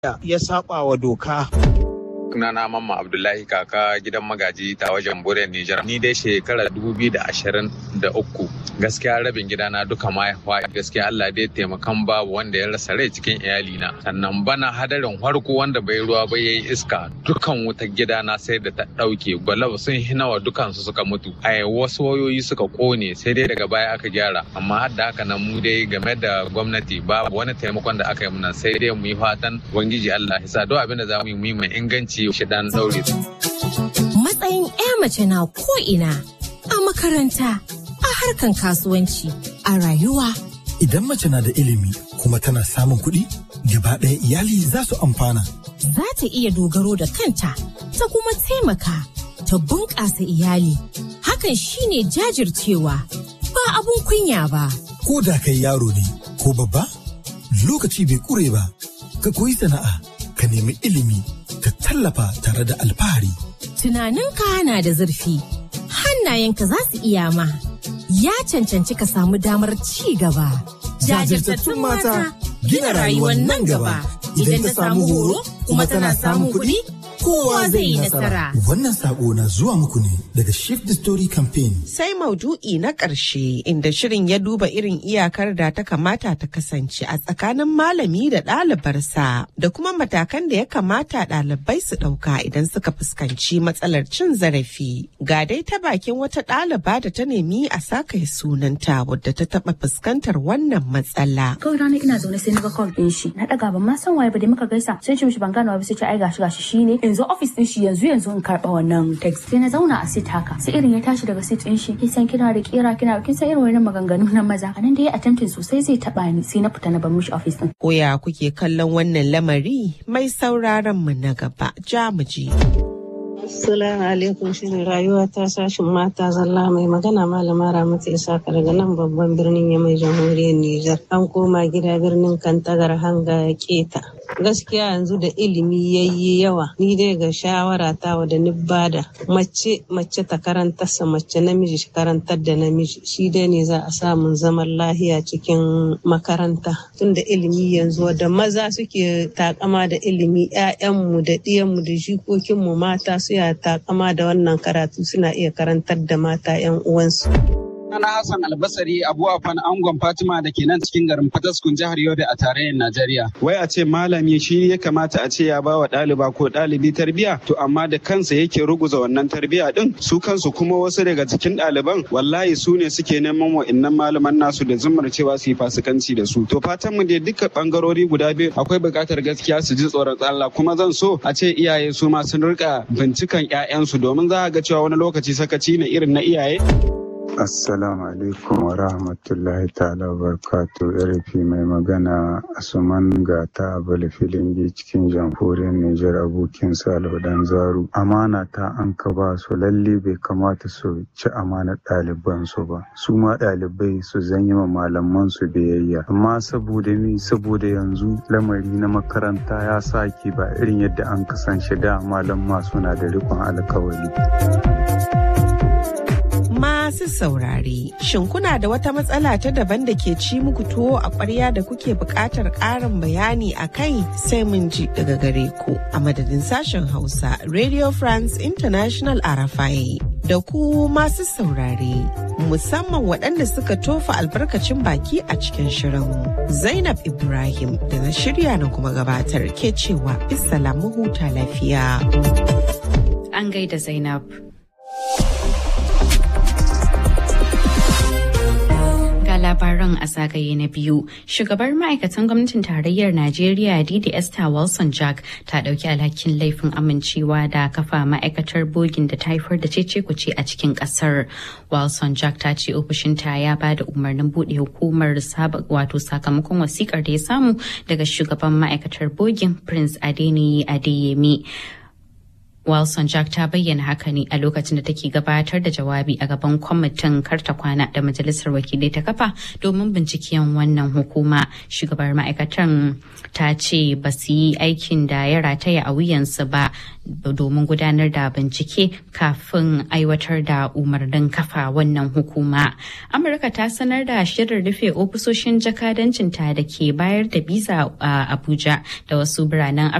ya saba wa doka. sunana mamma abdullahi kaka gidan magaji ta wajen bore nijar ni dai shekara uku. gaskiya rabin gidana duka ma ya gaskiya allah dai taimakan babu wanda ya rasa rai cikin iyalina sannan bana hadarin harko wanda bai ruwa ba yayi iska dukan wutar gidana sai da ta dauke gwalab sun hinawa dukan su suka mutu a wasu wayoyi suka kone sai dai daga baya aka gyara amma har da haka nan mu dai game da gwamnati babu wani taimakon da aka yi muna sai dai mu yi fatan ubangiji allah ya sa duk abin da za mu yi mu yi mai inganci shi dan daure. Matsayin 'ya mace na ko'ina a makaranta, a harkan kasuwanci, a rayuwa. Idan mace na da ilimi kuma tana samun kuɗi, gaba ɗaya iyali za su amfana. Za ta iya dogaro da kanta, ta kuma taimaka, ta bunƙasa iyali. Hakan shine jajircewa, ba abun kunya ba. Ko da kai yaro ne, ko babba, lokaci bai ƙure ba, ka koyi sana'a, ka nemi ilimi, ka tallafa tare da alfahari. Tunaninka na da zurfi, hannayenka za su iya ma. Ya cancanci ka samu damar ci gaba. Jajirtattun mata gina rayuwar nan gaba. Idan ta samu horo kuma tana samun kuɗi, kowa zai yi nasara. Wannan sako na zuwa muku ne daga Shift the Story Campaign. Sai maudu'i na ƙarshe inda shirin ya duba irin iyakar da ta kamata ta kasance a tsakanin malami da ɗalibarsa da kuma matakan da ya kamata ɗalibai su ɗauka idan suka fuskanci matsalar cin zarafi. Ga dai ta bakin wata ɗaliba da ta nemi a saka sunanta wadda ta taɓa fuskantar wannan matsala. Kawai rana ina zaune sai na ga call ɗin shi. Na ɗaga ban ma san waye ba da muka gaisa. Sai ce mishi ban gane ba sai ce ai gashi gashi shine. In zo office ɗin shi yanzu yanzu in karɓa wannan text. Sai na zauna a sit haka. Sai irin ya tashi daga sit ɗin shi. Kin san kina da kira kina kin san irin wannan maganganu na maza. A nan da ya attempting sosai zai taɓa ni sai na fita na bar mishi office ɗin. Koya kuke kallon wannan lamari mai sauraron mu na gaba jamuji. Assalamu alaikum shirin rayuwa ta sashin mata zalla mai magana malama Ramatu Isaka daga nan babban birnin Yamai jamhuriyar Nijar. An koma gida birnin Kantagar hanga ya keta. Gaskiya yanzu da ilimi yayi yawa ni dai ga shawara ta wa da ni bada mace mace ta karantarsa mace namiji shi karantar da namiji shi dai ne za a samun zaman lahiya cikin makaranta tunda ilimi yanzu da maza suke takama da ilimi 'ya'yanmu da ɗiyanmu da jikokinmu mata su ya takama da wannan karatu suna iya karantar da mata 'yan uwansu. Sana Hassan Albasari Abu Afan Angon Fatima da ke nan cikin garin Fataskun jihar Yobe a tarayyar Najeriya. Wai a ce malami shi ya kamata a ce ya ba wa ɗaliba ko ɗalibi tarbiya to amma da kansa yake ruguza wannan tarbiya din su kansu kuma wasu daga cikin ɗaliban wallahi su ne suke neman wa'innan malaman nasu da zumar cewa su yi fasikanci da su. To fatan mu dai duka bangarori guda biyu akwai buƙatar gaskiya su ji tsoron Allah kuma zan so a ce iyaye su ma sun rika bincikan 'ya'yansu domin za a ga cewa wani lokaci sakaci ne irin na iyaye. Assalamu alaikum wa rahmatullahi ta'ala wa barakatu RFI mai magana Asuman Gata Abala Filingi cikin jamhuriyar Nijar abokin Salihu Dan Zaru. Amana ta an ka ba su lalle bai kamata su ci amanar ɗaliban su ba. Su ma ɗalibai su zanyi ma malaman su biyayya. Amma saboda mi saboda yanzu lamari na makaranta ya sake ba irin yadda an kasance da malamma suna da rikon alkawari. Masu saurare, shin kuna da wata matsala ta daban da ke ci muku tuwo a ƙwarya da kuke buƙatar ƙarin bayani a kai sai mun ji daga gare ku a madadin sashen Hausa Radio France International Arafai. Da ku masu saurare, musamman waɗanda suka tofa albarkacin baki a cikin shirin. Zainab Ibrahim da na shirya na kuma gabatar ke cewa mu huta lafiya. An gaida Zainab. labaran a zagaye na biyu shugabar ma'aikatan gwamnatin tarayyar najeriya didi esther wilson jack ta dauki alhakin laifin amincewa da kafa ma'aikatar bogin da ta haifar da cece kuce a cikin kasar wilson jack ta ce ofishinta ya ba da umarnin bude hukumar wato sakamakon wasikar da ya samu daga shugaban ma'aikatar bogin prince adeniyi adeyemi Wilson Jack ta bayyana haka ne a lokacin da take gabatar da jawabi a gaban kwamitin karta kwana da majalisar wakilai ta kafa domin binciken wannan hukuma. Shugabar ma'aikatan ta ce ba su yi aikin da ya rataya a wuyansu ba domin gudanar da bincike kafin aiwatar da umarnin kafa wannan hukuma. Amurka ta sanar da shirin rufe ofisoshin jakadancinta da ke bayar da biza a Abuja da wasu biranen